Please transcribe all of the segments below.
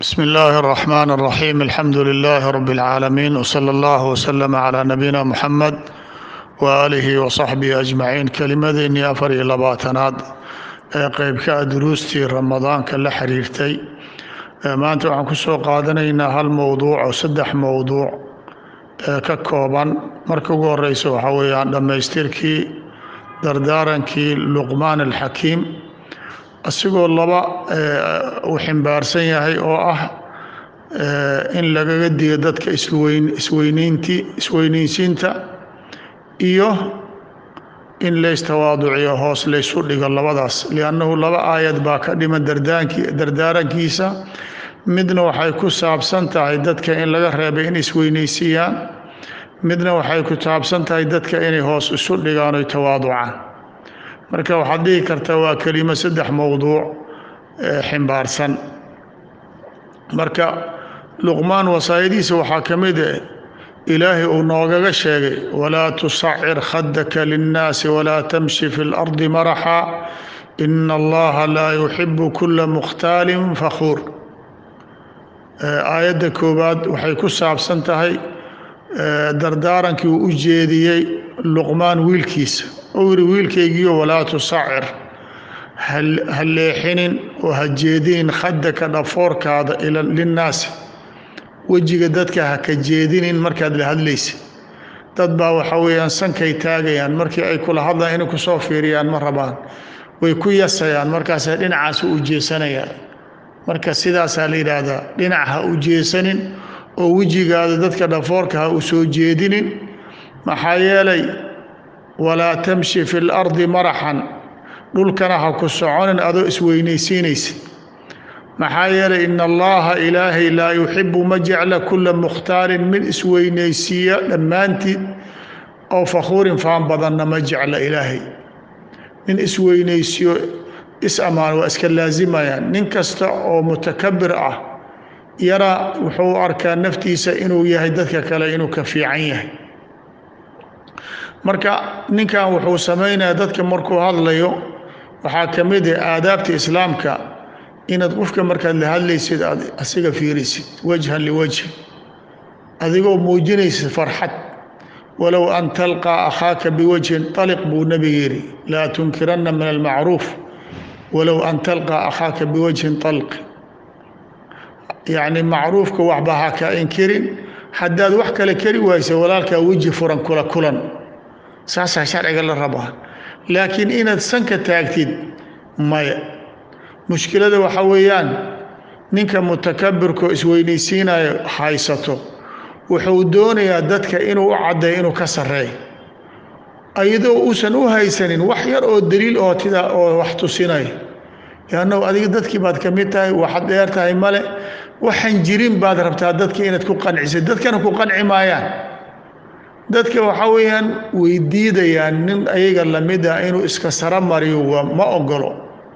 بسم الله الرحمن الرحيم الحمد لله رب العالمين وصلى الله وسلم على نبينا محمد وآله وصحبه أجمعين kelimadeennii afar iyo labaatanaad ee qeybka a duruustii ramadaanka la xiriirtay maanta waxaan ku soo qaadanaynaa hal mowduuc oo saddex mowduuc ee ka kooban marka ugu horeysa waxaa weeyaan dhammaystirkii dardaarankii luqmaan alxakiim asigoo laba uu ximbaarsan yahay oo ah in lagaga digo dadka isweyn isweyneynti isweyneysiinta iyo in laystawaaduciyo hoos laysu dhigo labadaas liannahu laba aayad baa ka dhiman dardaanki dardaarankiisa midna waxay ku saabsan tahay dadka in laga reebay in isweyneysiiyaan midna waxay ku saabsan tahay dadka inay hoos isu dhigaan oy tawaaducaan marka waxaad dhihi kartaa waa kelimo saddex mowduuc ximbaarsan marka luqmaan wasaayadiisa waxaa ka mid ah ilaahay uu noogaga sheegay walaa tusacir khadaka linnaasi walaa tamshi fi lardi maraxa ina allaha laa yuxibu kula mukhtaalin fakhuur aayadda koowaad waxay ku saabsan tahay dardaarankii uu u jeediyey luqmaan wiilkiisa uu yidhi wiilkaygiyo walaa tusacir ha leexinin oo ha jeedinin khadaka dhafoorkaada linnaasi wejiga dadka ha ka jeedinin markaad la hadlaysa dad baa waxaa weeyaan sankay taagayaan markii ay kula hadlaan inay kusoo fiiriyaan ma rabaan way ku yasayaan markaasay dhinacaas u jeesanayaan marka sidaasaa la yidhaahdaa dhinac ha u jeesanin oo wejigaada dadka dhafoorka ha u soo jeedinin maxaa yeelay walaa tamshi fi lardi maraxan dhulkana ha ku soconin adoo isweynaysiinaysa maxaa yeelay in allaha ilaahay laa yuxibu ma jecla kula mukhtaalin mid isweynaysiiya dhammaantii oo fakhuurin faan badanna ma jecla ilaahay nin isweynaysiiyo is-ammaan waa iska laasimayaan nin kasta oo mutakabir ah yara wuxuu arkaa naftiisa inuu yahay dadka kale inuu ka fiican yahay marka ninkan wuxuu samaynayaa dadka markuu hadlayo waxaa ka mid ah aadaabta islaamka inaad qofka markaad la hadlaysid aad asiga fiirisid wajhan liwajhi adigoo muujinaysid farxad walow an talqaa akhaaka biwajhin aliq buu nebiga yidhi laa tunkiranna min almacruuf walow an talqaa akhaaka biwajhin alq yacni macruufka waxba ha ka inkirin haddaad wax kale kari waysa walaalkaa weji furan kula kulan saasaa sharciga la rabaa laakiin inaad sanka taagtid maya mushkilada waxaa weeyaan ninka mutakabirkoo isweynaysiinayo haysato wuxuu doonayaa dadka inuu u caddeeyo inuu ka sarreeyo iyadoo uusan u haysanin wax yar oo daliil oo tida oo wax tusinaya yaannahu adiga dadkii baad ka mid tahay waxaad dheer tahay male waxaan jirin baad rabtaa dadka inaad ku qancisid dadkana ku qanci maayaan dadka waxaa weeyaan way diidayaan nin ayaga lamid ah inuu iska saro mariyo waa ma ogolo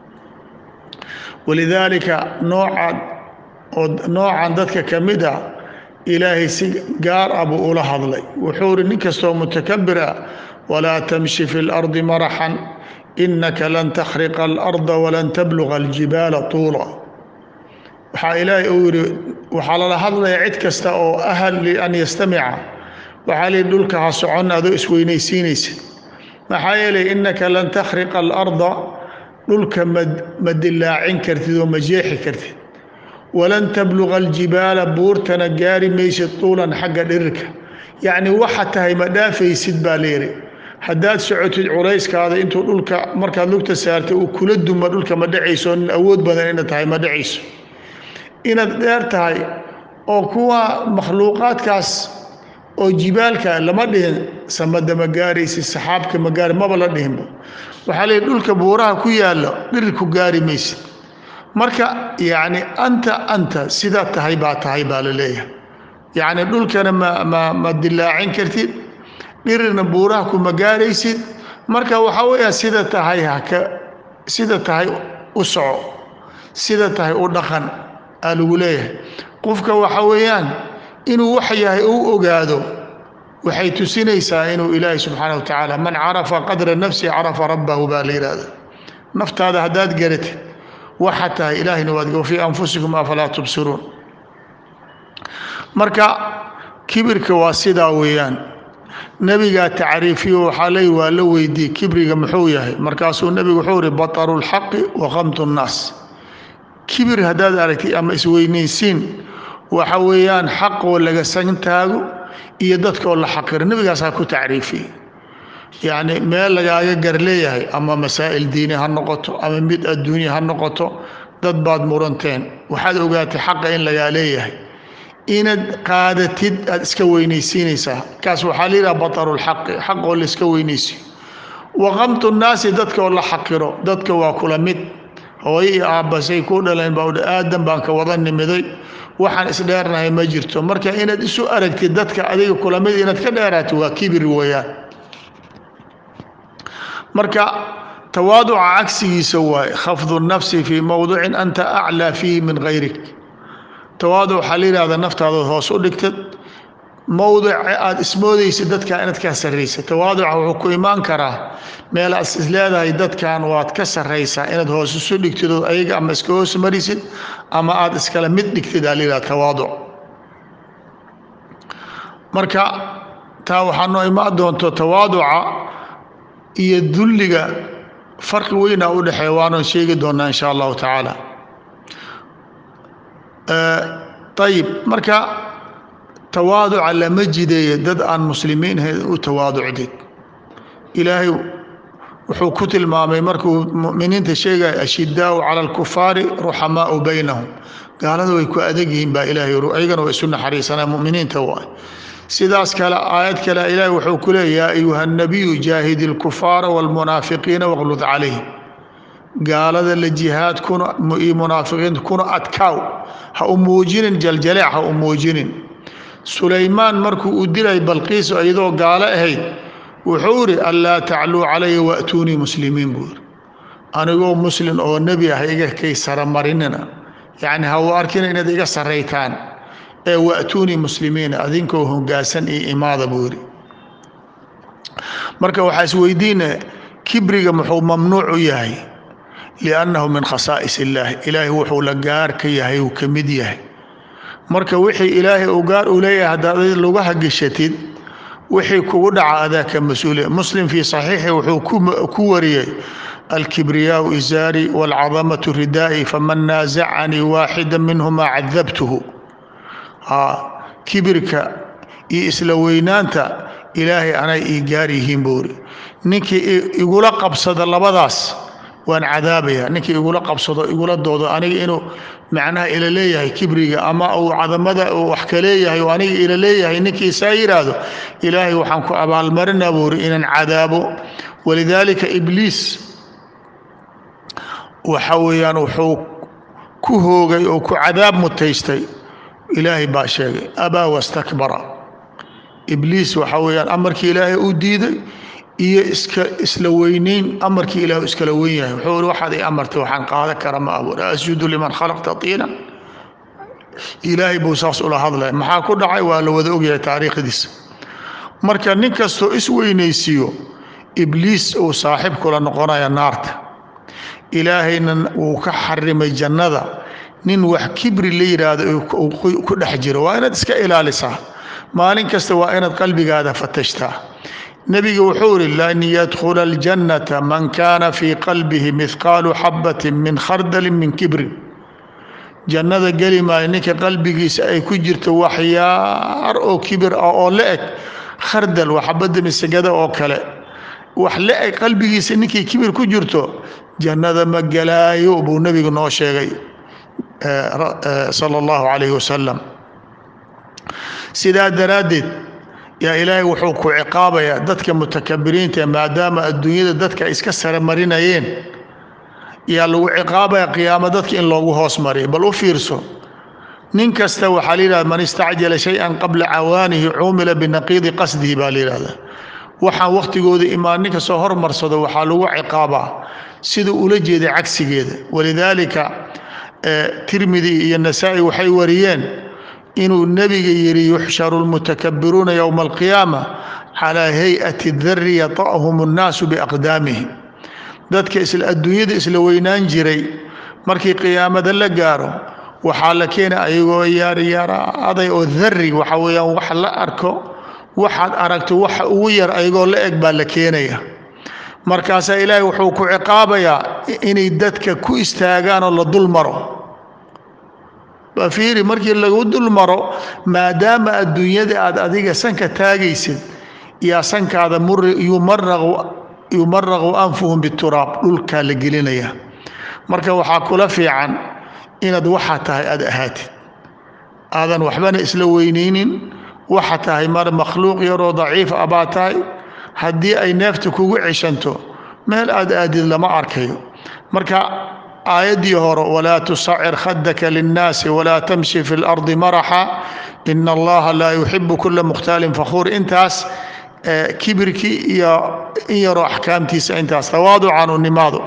walidaalika noocan oo noocan dadka ka mid ah ilaahay si gaar ah buu ula hadlay wuxuu ihi nin kastoo mutakabir ah walaa tamshi fi lardi maraxan inaka lan takhriqa alarda walan tabluga aljibaala tuula waxaa ilaahay uu yidhi waxaa lala hadlaya cid kasta oo ahal lian yastamica waxaa lihi dhulka ha socon adoo isweynaysiinaysa maxaa yeelay inaka lan takhriqa alarda dhulka ma dilaacin kartid oo ma jeexi kartid walan tabluga aljibaala buurtana gaari maysid tuulan xagga dhirirka yacni waxa tahay ma dhaafaysid baa layidhi haddaad socotid culayskaada intuu dhulka markaad lugta saartay uu kula duma dhulka ma dhacayso nin awood badan inaad tahay ma dhacayso inaad dheer tahay oo kuwa makhluuqaadkaas oo jibaalka lama dhihin samada ma gaaraysid saxaabka ma gaari maba la dhihinba waxaa leeyihi dhulka buuraha ku yaalla dhirir ku gaari maysid marka yacni anta anta sidaa tahay baa tahay baa la leeyahay yacni dhulkana ma ma ma dilaacin kartid dhirirna buuraha kuma gaaraysid marka waxaa weeyaa sida tahay haka sida tahay u soco sida tahay u dhaqan aa lagu leeyahay qofka waxaa weeyaan inuu wax yahay uu ogaado waxay tusinaysaa inuu ilaahay subxaana wa tacaala man carafa qadra nafsi carafa rabbahu baa la yidhaahda naftaada haddaad garatid waxa tahay ilaahayna waad wafii anfusikum afalaa tubsiruun marka kibirka waa sidaa weeyaan nebigaa tacriifiyo waxaa leey waa la weydiiyey kibriga muxuu yahay markaasuu nebigu wuxuu ihi bataru lxaqi wa qamtu nnaas kibir haddaad aragtid ama isweynaysiin waxa weeyaan xaqoo laga santaago iyo dadkaoo la xaqiro nebigaasaa ku tacriifiyey yacni meel lagaaga gar leeyahay ama masaa'il diini ha noqoto ama mid adduunya ha noqoto dad baad muranteen waxaad ogaatay xaqa in lagaa leeyahay inaad qaadatid aad iska weynaysiinaysaa kaas waxaa la yidhaha batarulxaqi xaqoo la iska weynaysiyo waqamtu nnaasi dadka oo la xaqiro dadka waa kula mid hooyo iyo aabbasay ku dhaleen baa udhi aadan baan ka wada nimiday waxaan isdheernahay ma jirto marka inaad isu aragtid dadka adiga kula mid inaad ka dheeraato waa kibir weeyaan marka tawaaduca cagsigiisa waaye khafdu nafsi fii mowdicin anta aclaa fiihi min hayrik tawaaduc waxaa la yidhahda naftaadood hoos u dhigtad mowdic aada ismoodaysid dadkaa inaad ka sarraysa tawaaduca wuxuu ku imaan karaa meel aad is leedahay dadkan waad ka sarraysaa inaad hoos isu dhigtid oo ayaga ama iska hoos marisid ama aada iskala mid dhigtid aa la yidhahda tawaaduc marka taa waxaa noo imaan doonto tawaaduca iyo dulliga farqi weynaa u dhexeeya waanan sheegi doonaa insha allahu tacaala ayib marka tawaaduca lama jideeyo dad aan muslimiin ahayn u tawaaducdid ilaahay wuxuu ku tilmaamay markuu muminiinta sheegaya ashidaau cala alkufaari ruxamaau baynahum gaalada way ku adag yihiin baa ilaahay ayagana waa isu naxariisanaa muminiinta waay sidaas kale aayad kale ilaahay wuxuu ku leeya yaa ayuha nabiyu jaahidi lkufaara wاlmunaafiqiina waqlud calayhim gaalada la jihaad kuna iyo munaafiqiinta kuna adkaaw ha u muujinin jaljaleec ha u muujinin sulaymaan markuu u dilay balqiis iyadoo gaalo ahayd wuxuu idhi anlaa tacluu calaya waatuunii muslimiin buu yidhi anigoo muslim oo nebi ah iga kay saramarinina yacni ha u arkina inaad iga sarraytaan ee waatuunii muslimiina adinkoo hoggaansan iyo imaada buu yidhi marka waxaa isweydiina kibriga muxuu mamnuuc u yahay liannahu min khasaa'is illaahi ilaahay wuxuu la gaar ka yahay uu ka mid yahay marka wixii ilaahay uu gaar u leeyahay haddaad lugaha geshatid wixii kugu dhaca adaa ka mas-uuliya muslim fii saxiixi wuxuu ku wariyey alkibriyaau izaari waalcadamatu ridaa'i faman naasacanii waaxida minhumaa cadabtuhu kibirka iyo isla weynaanta ilaahay anay ii gaar yihiin buu iri ninkii igula qabsada labadaas waan cadaabaya ninkii igula qabsado igula doodo aniga inuu macnaha ila leeyahay kibriga ama uu cadamada wax ka leeyahay oo aniga ila leeyahay ninkii saa yidhaahdo ilaahay waxaan ku abaalmarinaa buu iri inaan cadaabo walidaalika ibliis waxa weeyaan wuxuu ku hoogay oo ku cadaab mutaystay ilaahay baa sheegay abaa wastakbara ibliis waxa weeyaan amarkii ilaahay u diiday iyo iska isla weynayn amarkii ilaah iskala weyn yahay wuxuu ihi waxaad ii amartay waxaan qaadan kara ma abuur asjudu liman khalaqta tiina ilaahay buu saas ula hadlaya maxaa ku dhacay waa la wada ogyahay taariikhdiisa marka nin kastoo isweynaysiiyo ibliis uu saaxiib kula noqonaya naarta ilaahayna wuu ka xarimay jannada nin wax kibri la yidhaahdo ku dhex jiro waa inaad iska ilaalisaa maalin kasta waa inaad qalbigaada fatashtaa nebiga wuxuu ihi lan yadkhula aljannata man kaana fii qalbihi mihqaalu xabatin min khardalin min kibrin jannada geli maayo ninka qalbigiisa ay ku jirto waxyaar oo kibir ah oo la eg khardal waa xabadda misagada oo kale wax la eg qalbigiisa ninkii kibir ku jirto jannada ma gelaayo buu nebigu noo sheegay sala allahu calayhi wasalam sidaa daraaddeed yaa ilaahay wuxuu ku ciqaabayaa dadka mutakabiriinta maadaama adduunyada dadka iska sare marinayeen yaa lagu ciqaabaya qiyaamo dadka in loogu hoos mariyo bal u fiirso nin kasta waxaa la yidhahda man istacjala shay-an qabla cawaanihi cumila binaqiidi qasdihi baa la yidhahdaa waxaan wakhtigooda imaan nin kastoo hormarsado waxaa lagu ciqaabaa sida ula jeeday cagsigeeda walidaalika tirmidi iyo nasaa-i waxay wariyeen inuu nebiga yidhi yuxsharu lmutakabiruuna yowma alqiyaama calaa hay-ati dari yata'hum annaasu biaqdaamihim dadka isla adduunyada isla weynaan jiray markii qiyaamada la gaaro waxaa la keena ayagoo yaaryaara aday oo dari waxa weeyaan wax la arko waxaad aragto waxa ugu yar ayagoo la eg baa la keenaya markaasaa ilaahay wuxuu ku ciqaabayaa inay dadka ku istaagaan oo la dul maro bafiiri markii lagu dul maro maadaama adduunyada aad adiga sanka taagaysid yaa sankaada yumaraqu anfuhum bituraab dhulkaa la gelinaya marka waxaa kula fiican inaad waxa tahay aad ahaatid aadan waxbana isla weynaynin waxa tahay mar makhluuq yaroo daciif a baa tahay haddii ay neefta kugu ceshanto meel aad aadid lama arkayo marka aayaddii hore walaa tusacir khadaka linnaasi walaa tamshi fi lardi maraxa ina allaha laa yuxibu kula mukhtaalin fakhuur intaas kibirkii iyo in yaroo axkaamtiisa intaas tawaaducan u nimaado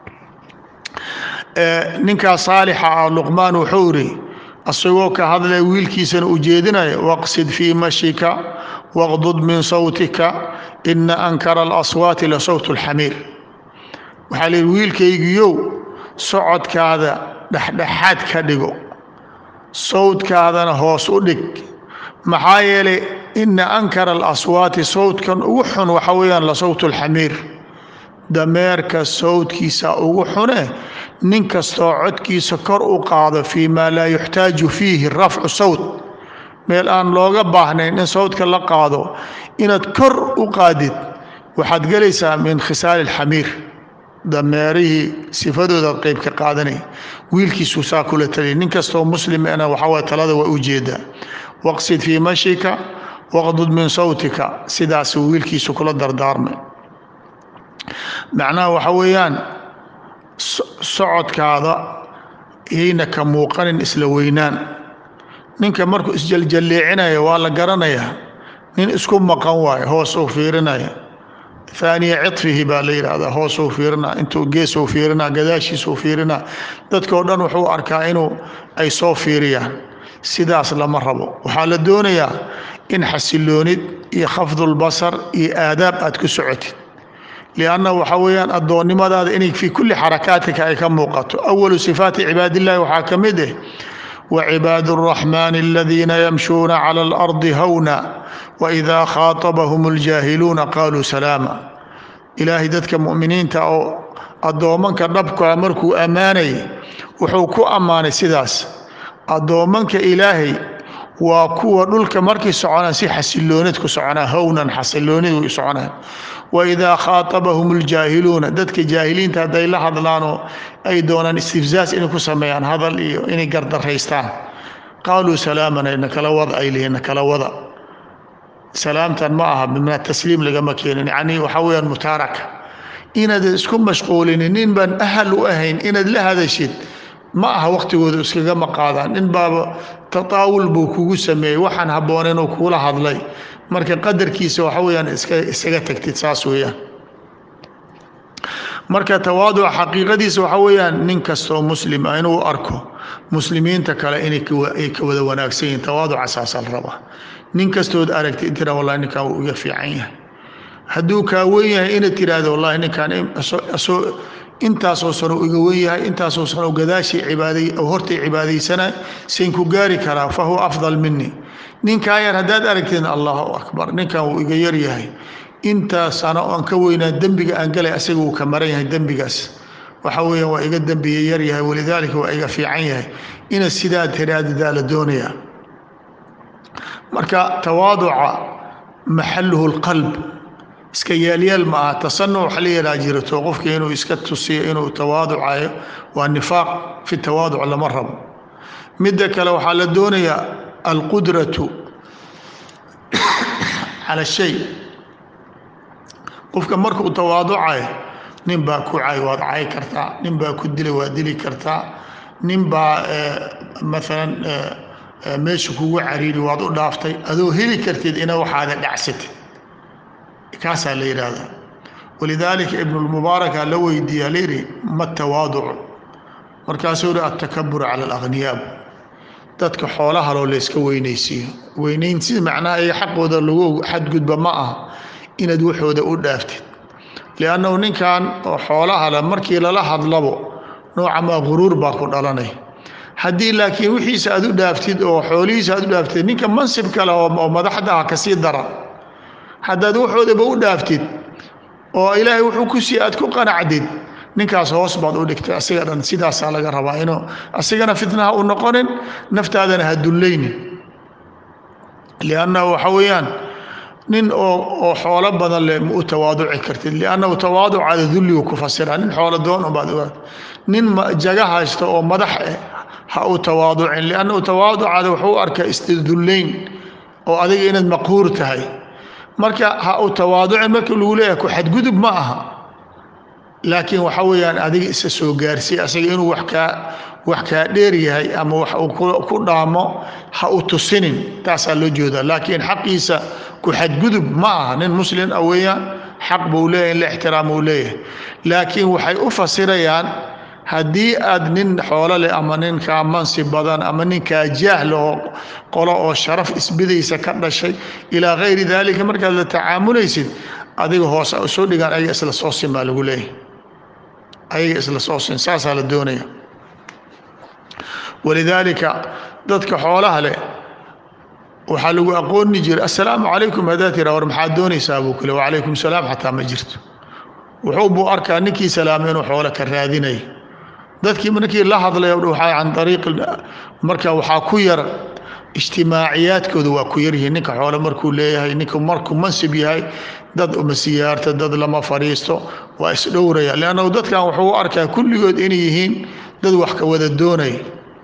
ninkaas saalixa ah luqmaan wuxuu iri asagoo ka hadlaya wiilkiisana u jeedinaya waqsid fii mashika waqdud min sawtika ina ankara alaswaati la sawt اlxamiir waxaa lihi wiilkaygiyow socodkaada dhexdhexaad ka dhigo sawdkaadana hoos u dhig maxaa yeelay ina ankara alaswaati sawdkan ugu xun waxa weeyaan la sawt اlxamiir dameerka sawdkiisa ugu xune nin kastoo codkiisa kor u qaado fii maa laa yuxtaaju fiihi rafcu sawt meel aan looga baahnayn in sawdka la qaado inaad kor u qaadid waxaad gelaysaa min khisaali اlxamiir dameerihii sifadoodaad qeyb ka qaadanay wiilkiisuu saa kula taliya nin kastoo muslimana waxaaway talada waa u jeedaa waqsid fii mashika waqdud min sawtika sidaasuu wiilkiisu kula dardaarmay macnaha waxa weeyaan socodkaada yayna ka muuqanin isla weynaan ninka markuu isjaljalleecinaya waa la garanayaa nin isku maqan waayo hoos uu fiirinaya aaniya cifihi baa la yidhaahdaa hoosuu fiirinaa intuu geesuu fiirinaa gadaashiisuu fiirinaa dadkao dhan wuxuu arkaa inuu ay soo fiiriyaan sidaas lama rabo waxaa la doonayaa in xasiloonid iyo khafdulbasar iyo aadaab aad ku socotid lianna waxa weeyaan addoonnimadaada inay fii kulli xarakaatika ay ka muuqato awalu sifaati cibaadillahi waxaa ka mid ah wacibaadu اraxmaani aladiina yamshuuna cala alardi hawna waidaa khaaطabahum اljaahiluuna qaaluu salaama ilaahay dadka mu'miniinta oo addoommanka dhabkaa markuu ammaanay wuxuu ku ammaanay sidaas addoommanka ilaahay waa kuwa dhulka markay soconaan si xasiloonid ku soconaa hownan xasiloonid way soconaan waidaa khaaطabahum اljaahiluuna dadka jaahiliinta hadday la hadlaanoo ay doonaan istifzaas inay ku sameeyaan hadal iyo inay gardaraystaan qaaluu salaamana nakala wada ay lihiin nakala wada salaamtan ma aha bimna tasliim lagama keenin yacni waxaa weeyaan mutaaraka inaad isku mashquulinin nin baan ahal u ahayn inaad la hadashid ma aha waqtigooda iskagama qaadaan nin baaba tataawul buu kugu sameeyey waxaan habboonayn oo kugula hadlay marka qadarkiisa waxa weeyaan iska isaga tagtid saas weeyaan marka tawaaduca xaqiiqadiisa waxa weeyaan nin kastoo muslim ah inuu arko muslimiinta kale inay ay ka wada wanaagsan yihiin tawaaduca saasaa la rabaa nin kastood aragtid tira wallahi ninkan wuu iga fiican yahay hadduu kaa wen yahay inaad tiraahdo wallahi ninkan asoo intaasoo sano iga wen yahay intaasoo sano gadaashii cibaaday hortay cibaadaysanay sayn ku gaari karaa fa huwa afdal mini ninkaa yar haddaad aragtid allahu akbar ninkan wuu iga yar yahay intaa sano oan ka weynaa dembiga aan galay asaga wuu ka maran yahay dembigaas waxa weeyaan waa iga dembiya yar yahay walidaalika waa iga fiican yahay inaad sidaa tiraadadaa la doonayaa marka tawaaduca maxaluhu lqalb iska yaalyaal ma aha tasanuc waxa la yadhaa jirato qofka inuu iska tusiyo inuu tawaaducayo waa nifaaq fi tawaaduc lama rabo midda kale waxaa la doonayaa alqudratu cala shay qofka markuu tawaaducayo nin baa ku cay waad cay kartaa nin baa ku dilay waad dili kartaa nin baa maalan meesha kugu cariiri waad u dhaaftay adoo heli kartid ina waxaada dhacsatid kaasaa la yidhaahdaa walidaalika ibnulmubaaraka la weydiiyaa layidhi ma tawaaducu markaasuu yihi altakabur cala alaghniyaa dadka xoolahaloo layska weynaysiiyo weynaynsi macnaha iga xaqooda lagu xadgudba ma aha inaad waxooda u dhaaftid liannahu ninkan oo xoolaha le markii lala hadlabo nooca maa guruur baa ku dhalanay haddii laakiin wixiisa aad u dhaaftid oo xoolihiisa aad u dhaaftid ninka mansib kale oo madaxda ah kasii dara haddaad waxoodaba u dhaaftid oo ilaahay wuxuu ku sii aad ku qanacdid ninkaas hoos baad u dhigtay asiga dhan sidaasaa laga rabaa inuu asigana fitnaha u noqonin naftaadana ha dullaynin liannahu waxa weeyaan nin oo oo xoolo badan leh ma u tawaaduci kartid liannahu tawaaducaada dulligu ku fasira nin xoolo doon unbaad ogaad nin jaga haysta oo madax eh ha u tawaaducin liannahu tawaaducaada wuxuu u arkaa isdullayn oo adiga inaad maqhuur tahay marka ha u tawaaducin marka lagu leeyahay ku xadgudub ma aha laakiin waxa weeyaan adiga isa soo gaarsiy asaga inuu wax kaa wax kaa dheer yahay ama wax uu ku dhaamo ha u tusinin taasaa loo jeedaa laakiin xaqiisa ku xadgudub ma aha nin muslin ah weeyaan xaq buu leeyahay in la ixtiraam uu leeyahay laakiin waxay u fasirayaan haddii aad nin xoolo leh ama ninkaa mansi badan ama ninkaa jaahla oo qolo oo sharaf isbidaysa ka dhashay ilaa kayri daalika markaad la tacaamulaysid adiga hoos soo dhigaan ayaga isla soo sin baa lagu leeyahay ayaga isla soo sin saasaa la doonaya walidaalika dadka xoolaha leh waxaa lagu aqooni jiray assalaamu calaykum haddaad tira war maxaad doonaysaa buu kule wacalaykum salaam xataa ma jirto wuxuu buu arkaa ninkii salaamay inuu xoolo ka raadinaya dadkii markii la hadlay waxaa can ariiqi marka waxaa ku yar ijtimaaciyaadkooda waa ku yaryihiin ninka xoole markuu leeyahay ninku markuu mansib yahay dad uma siyaarta dad lama fadhiisto waa isdhowraya leannahu dadkan wuxuu u arkaa kulligood inay yihiin dad wax ka wada doonaya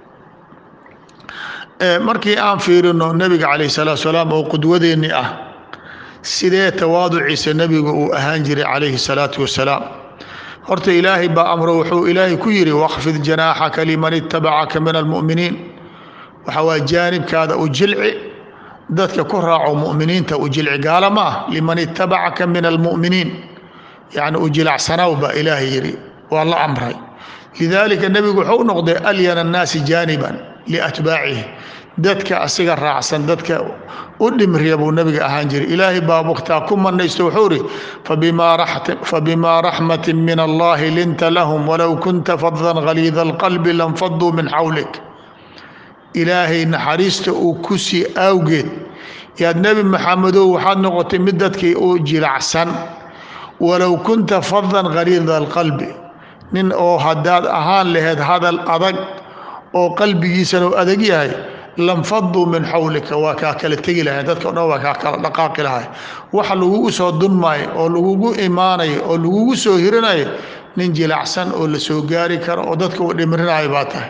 markii aan fiirino nebiga calayh salaatu salaam oo qudwadeennii ah sidee tawaaduciisa nebigu uu ahaan jiray calayhi salaatu wasalaam horta ilaahay baa amro wuxuu ilaahay ku yidhi waqfid janaaxaka liman ittabacaka min almu'miniin waxa waa jaanibkaada u jilci dadka ku raaco mu'miniinta u jilci gaala ma ah liman ittabacaka min almu'miniin yacni u jilacsanaw baa ilaahay yidhi waa la amray lidaalika nebigu wuxuu noqday alyana annaasi jaaniban liatbaacihi dadka asiga raacsan dadka u dhimriya buu nebiga ahaan jiray ilaahay baa waqtaa ku manaysto wuxuu ihi fabimaa raxmatin min allahi linta lahum walow kunta fadan haliida alqalbi lanfaduu min xawlik ilaahay naxariista uu ku sii awgeed yaad nebi maxamedow waxaad noqotay mid dadkii u jilacsan walow kunta fadan haliida alqalbi nin oo haddaad ahaan laheyd hadal adag oo qalbigiisana u adag yahay lanfaduu min xawlika waa kaa kala tegi lahay dadka o dhan waa kaa kala dhaqaaqi lahay waxa lagugu soo dunmaayo oo lagugu imaanayo oo lagugu soo hirinayo nin jilacsan oo la soo gaari karo oo dadka u dhimrinayo baa tahay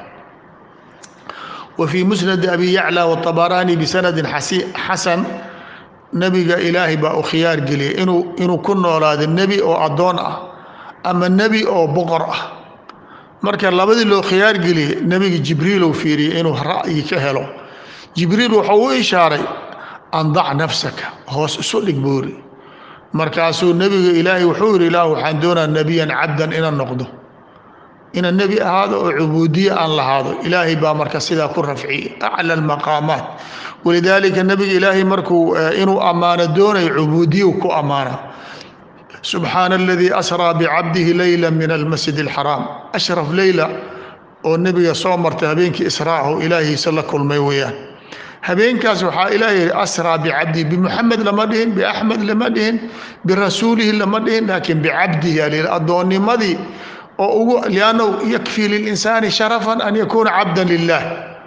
wa fii musnadi abi yacla watabaraani bisanadin xasan nebiga ilaahay baa u khiyaar geliyay inuu inuu ku noolaado nebi oo addoon ah ama nebi oo boqor ah marka labadii loo khiyaar geliyey nebiga jibriil uu fiiriyey inuu ra'yi ka helo jibriil wuxuu u ishaaray andac nafsaka hoos isu dhig buuri markaasuu nebiga ilaahay wuxuu yidhi ilaah waxaan doonaa nebiyan cabdan inaan noqdo inaan nebi ahaado oo cubuudiye aan lahaado ilaahay baa marka sidaa ku rafciyey acla almaqaamaat walidaalika nebiga ilaahay markuu inuu ammaano doonayo cubuudiye ku ammaana subxaana aladii asraa bicabdihi leyla min almasjid alxaraam ashraf leyla oo nebiga soo martay habeenkii israahu ilaahiisa la kulmay weeyaan habeenkaas waxaa ilaah yihi asraa bicabdihi bimuxamed lama dhihin biaxmed lama dhihin birasuulihi lama dhihin laakiin bicabdihi alil addoonnimadii oo ugu liannahu yakfii lilinsaani sharafan an yakuuna cabdan lilah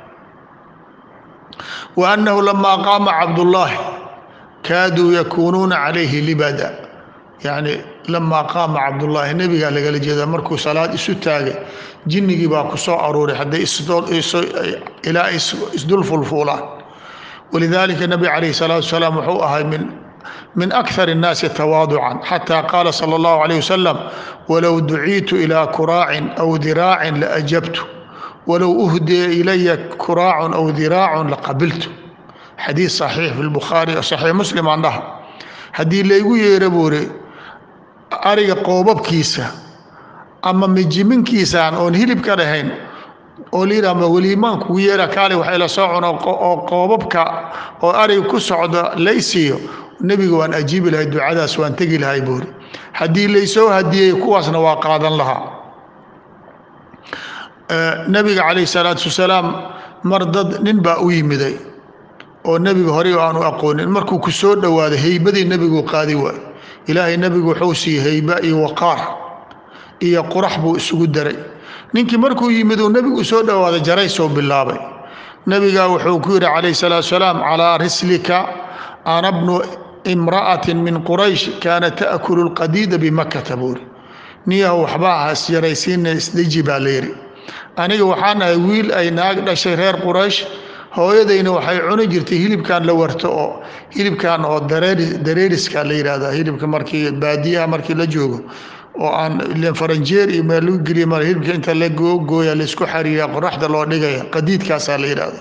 wa annahu lamaa qaama cabdullaahi kaaduu yakuunuuna calayhi libada yacni lamaa qaama cabdullaahi nebigaa lagala jeedaa markuu salaad isu taagay jinnigii baa ku soo aruuray hadday ilaa isdul fulfuulaan walidaalika nebi calayhi salaatu wasalaam wuxuu ahay min min akthar الnaasi tawaaducan xata qaala salى اllahu عalيه wasalam walow duciitu ilىa kuraacin aw diraacin laajabtu walow uhdiya ilaya kuraacun aw diraacun laqabiltu xadiid صaxiix fi lbukhaari saxiix muslim aan dhaha haddii laygu yeera buuri ariga qoobabkiisa ama mijiminkiisaan oon hilib ka dhahayn oo layidhahma weliimaan kugu yeera kaali waxay la soo cuno oo qoobabka oo ariga ku socda laysiiyo nebiga waan ajiibi lahay ducadaas waan tegi lahay buuri haddii laysoo hadiyey kuwaasna waa qaadan lahaa nebiga calayh salaatu wasalaam mar dad nin baa u yimiday oo nebiga horey aanu aqoonin markuu ku soo dhowaaday heybadii nebigu qaadi waayo ilaahay nebigu wuxuu siiyey heyba iyo waqaar iyo qurax buu isugu daray ninkii markuu yimid uu nebigu soo dhowaaday jaraysoo bilaabay nebigaa wuxuu ku yidhi calayh salaatu salaam calaa rislika ana bnu imra'atin min quraysh kaana ta'kulu lqadiida bimakata buuri niyahu waxba aha isjaraysiina isdeji baa layidhi aniga waxaan ahay wiil ay naag dhashay reer quraysh hooyadayna waxay cuni jirtay hilibkan la warto oo hilibkan oo dareeriska la yidhahda hilibka markii baadiyaha markii la joogo oo aan ilen faranjeer iyo meel lagu geliya mar hilibka inta la gooya laysku xariiriya qoraxda loo dhigaya qadiidkaasaa la yidhahda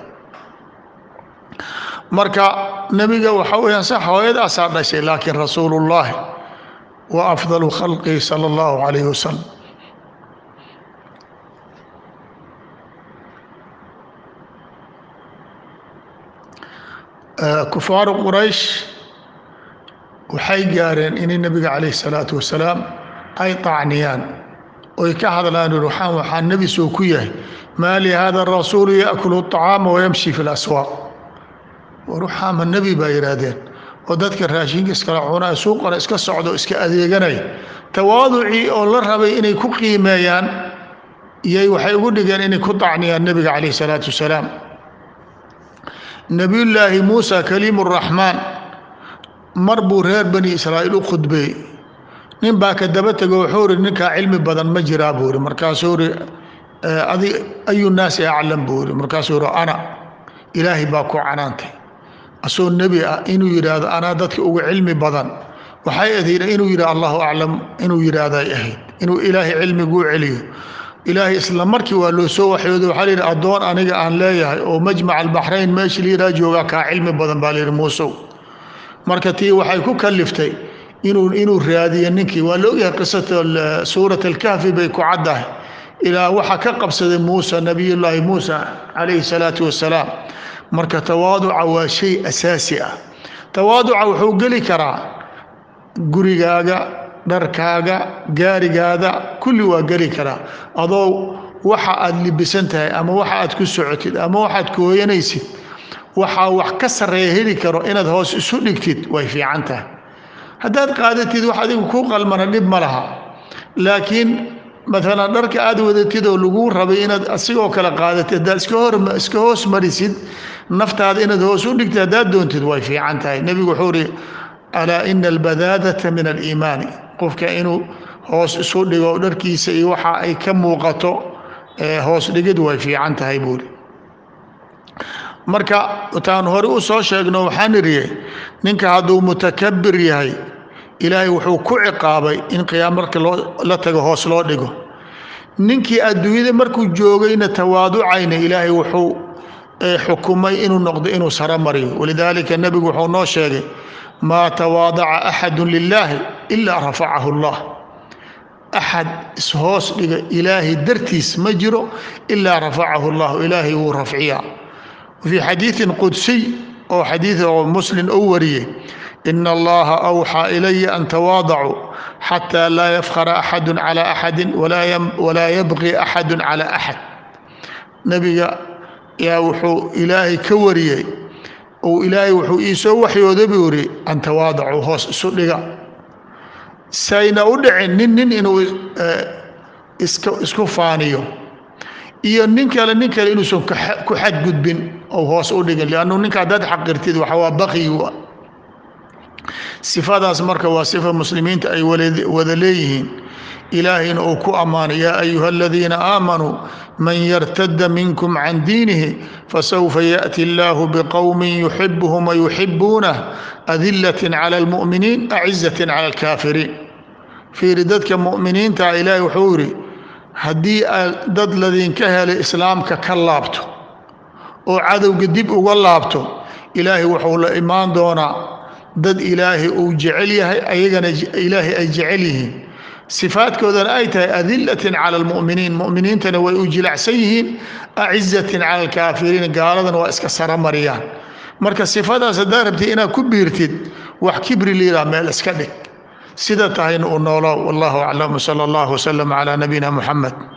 marka nebiga waxa weeyaan sax hooyadaasaa dhashay laakiin rasuulullaahi wa afdalu khalqihi sala allahu calayhi wasalam kufaaru quraysh waxay gaareen inay nebiga calayh salaatu wasalaam ay طacniyaan oy ka hadlaan waxaan waxaa nebi soo ku yahay maa li hada rasuulu yaأkulu الطacaama wayamshi fi اlaswaaq ruxaama nebi baa yidhaahdeen oo dadka raashinka iskala cunaa suuqana iska socdo iska adeeganaya tawaaducii oo la rabay inay ku qiimeeyaan iyay waxay ugu dhigeen inay ku طacniyaan nebiga calayh الsalaatu wasalaam nebiyullaahi muusa kaliim الraxmaan mar buu reer bani israa'iil u khudbeeyey nin baa ka daba tego wuxuu ri ninkaa cilmi badan ma jiraa buu ri markaasuu ri adi ayu naasi aclam buu ri markaasuu ri ana ilaahay baa ku canaantay asoo nebi ah inuu yidhaahdo anaa dadka ugu cilmi badan waxay ahayd inuu yidhah allahu aclam inuu yidhaahday ahayd inuu ilaahay cilmiguu celiyo ilaahay isla markii waa loo soo waxyooday waxaa layidhi addoon aniga aan leeyahay oo majmac albaxrayn meesha layidhaha joogaa kaa cilmi badan baa layidhi muusow marka tii waxay ku kaliftay inuu inuu raadiyo ninkii waa la ogyahay qisata suurat alkahfi bay ku caddahay ilaa waxaa ka qabsaday muusa nabiyullaahi muusa calayhi salaatu wassalaam marka tawaaduca waa shay asaasi ah tawaaduca wuxuu geli karaa gurigaaga dharkaaga gaarigaada kulli waa geli karaa adoo waxa aad libisan tahay ama waxa aad ku socotid ama waxaad ku hooyanaysid waxaa wax ka sarreeya heli karo inaad hoos isu dhigtid way fiican tahay haddaad qaadatid wax adigu kuu qalmana dhib ma laha laakiin maalan dharka aad wadatid oo laguu rabay inaad asigoo kale qaadatid haddaad iska hoos marisid naftaada inaad hoos u dhigtid haddaad doontid way fiican tahay nebigu wuxuu ri alaa ina albadaadata min aliimaani qofka inuu hoos isu dhigo dharkiisa iyo waxa ay ka muuqato hoos dhigid way fiican tahay buuri marka taan hore u soo sheegno waxaan iriye ninka hadduu mutakabir yahay ilaahay wuxuu ku ciqaabay in qiyaam marka la tago hoos loo dhigo ninkii adduunyada markuu joogayna tawaaducayna ilaahay wuxuu xukumay inuu noqdo inuu saro mariyo walidaalika nebigu wuxuu noo sheegay maa tawaadaca axadu lilaahi ilaa rafacahu allah axad ishoos dhiga ilaahay dartiis ma jiro ilaa rafacahu llahu ilaahay wuu rafciyaa wafii xadiidin qudsiy oo xadiid oo muslim ou wariyey ina allaha awxaa ilaya an tawaadacuu xataa laa yafkhara axadu cala axadin walaa yabqi axadu cala axad nebiga yaa wuxuu ilaahay ka wariyey ou ilaahay wuxuu iisoo waxyooda buu yidhi an tawaadacuu hoos isu dhiga sayna u dhicin nin nin inuu isku faaniyo iyo nin kale nin kale inuusan ku xadgudbin ou hoos u dhigin liannu ninka haddaad xaqirtid waxa waa baqiyu sifadaas marka waa sifa muslimiinta ay wada leeyihiin ilaahayna uu ku ammaanay yaa ayuha aladiina aamanuu man yartada minkum can diinihi fasawfa yaأti اllahu bqowmi yuxibuhum wayuxibuunah adilaة clى اlmuؤminiin acizaة clى اlkaafiriin fiiri dadka mu'miniinta ilaahay wuxuu yidhi haddii dad ladinka helay islaamka ka laabto oo cadowga dib uga laabto ilaahay wuxuu la imaan doonaa dad ilaahay uu jecel yahay ayagana ilaahay ay jecel yihiin sifaadkoodana ay tahay adilatin cala almu'miniin mu'miniintana way u jilacsan yihiin acizatin cala alkaafiriin gaaladana waa iska sara mariyaan marka sifadaas haddaad rabtid inaad ku biirtid wax kibri liiraa meel iska dhig sida tahayna u noolo wallahu aclam sala allahu wasalam calaa nabiyina muxamed